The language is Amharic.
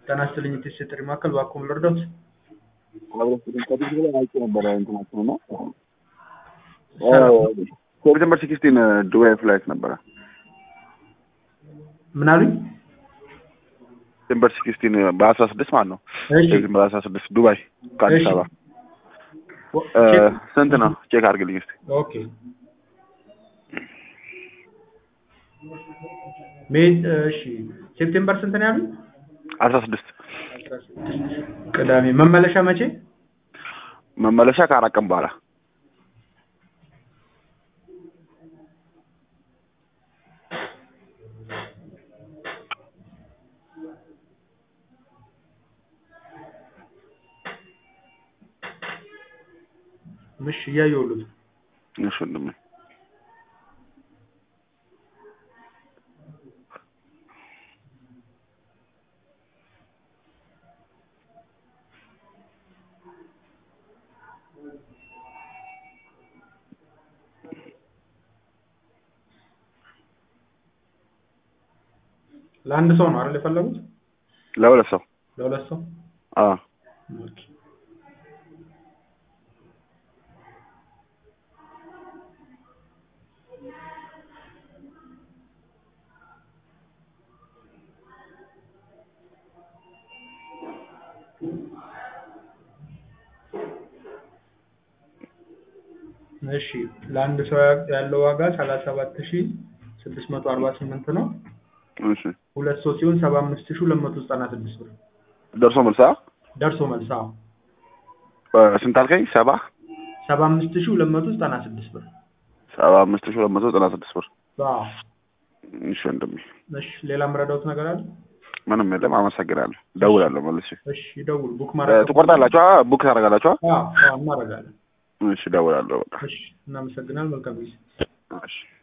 ጤና ይስጥልኝ የቴስት ጥሪ ማዕከል እባክዎ ልርዳዎት? ከዚህ በላይ አይቼ ነበረ እንትናቸው እና ሴፕቴምበር ሲክስቲን ዱባይ ፍላይት ነበረ። ምን አሉኝ? ሴፕቴምበር ሲክስቲን በአስራ ስድስት ማለት ነው። እሺ ሴፕቴምበር አስራ ስድስት ዱባይ ከአዲስ እሺ። አበባ ወ- እ፣ ቼክ- ስንት ነው? ቼክ አድርግልኝ እስኪ። ኦኬ ሜይ እሺ ሴፕቴምበር ስንት ነው ያሉኝ? አስራ ስድስት ቅዳሜ መመለሻ መቼ? መመለሻ ከአራት ቀን በኋላ ምሽ እያየሁልዎት እሺ ወንድሜ ለአንድ ሰው ነው አይደል የፈለጉት? ለሁለት ሰው ለሁለት ሰው አዎ ኦኬ። እሺ ለአንድ ሰው ያ- ያለው ዋጋ ሰላሳ ሰባት ሺ ስድስት መቶ አርባ ስምንት ነው። እሺ ሁለት ሰው ሲሆን ሰባ አምስት ሺ ሁለት መቶ ዘጠና ስድስት ብር ደርሶ መልሳ ደርሶ መልስ። አዎ ስንት አልከኝ? ሰባ ሰባ አምስት ሺ ሁለት መቶ ዘጠና ስድስት ብር። ሰባ አምስት ሺህ ሁለት መቶ ዘጠና ስድስት ብር። አዎ እሺ ወንድሜ እሺ ሌላ የምረዳዎት ነገር አለ? ምንም የለም። አመሰግናለሁ። ደውላለሁ መልሼ። እሺ ይደውሉ። ቡክ እ፣ ማድረግ ትቆርጣላችሁ? አ፣ ቡክ ታደርጋላችሁ? አ? አዎ አዎ እናደርጋለን። እሺ ደውላለሁ። በቃ እሺ እናመሰግናለን። መልካም ጊዜ። እሺ